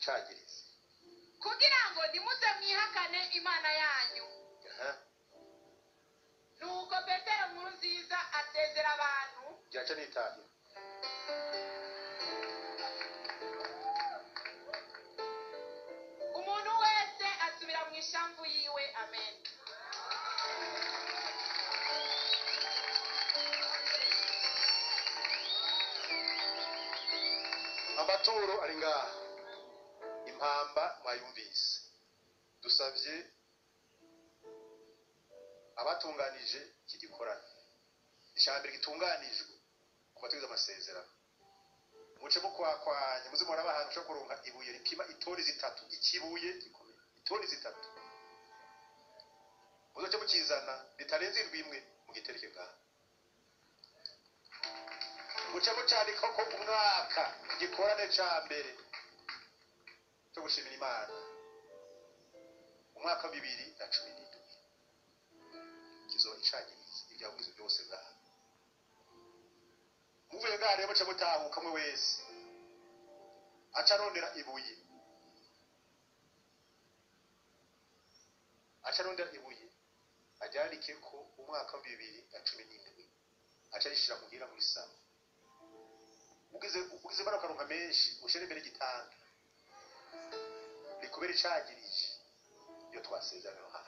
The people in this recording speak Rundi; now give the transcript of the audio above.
icagirizi kugira ngo nimuze mwihakane imana yanyu aha nuko petero nkuru nziza asezera abantu byaca nitahira umuntu wese asubira mu ishamvu yiwe amen amaturo ari ngaha impamba mwayumvise dusabye abatunganije iki gikorano ijambere gitunganijwe ku batugize amasezerano muce mukwakwanya muze muraba ahantu ushobora kuronka ibuye ripima itoni zitatu ikibuye gikomeye itoni zitatu muzoce mukizana ritarenze indwi imwe mugitereke ngaha muce mucandika ko umwaka igikorane ca mbere cyo gushimira imana umwaka wa bibiri na cumi n'indwi kizoba icagiriza ibyavuze byose ngaha muvuye ngaha rero muce mutahuka mwe wese aca arondera ibuye aca arondera ibuye aryandike ko umwaka wa bibiri na cumi n'indwi aca arishira muhira muri salo ugize ugize bano karonka menshi ushire imbere y'igitanda rikubera icagirije iyo twasezerano hano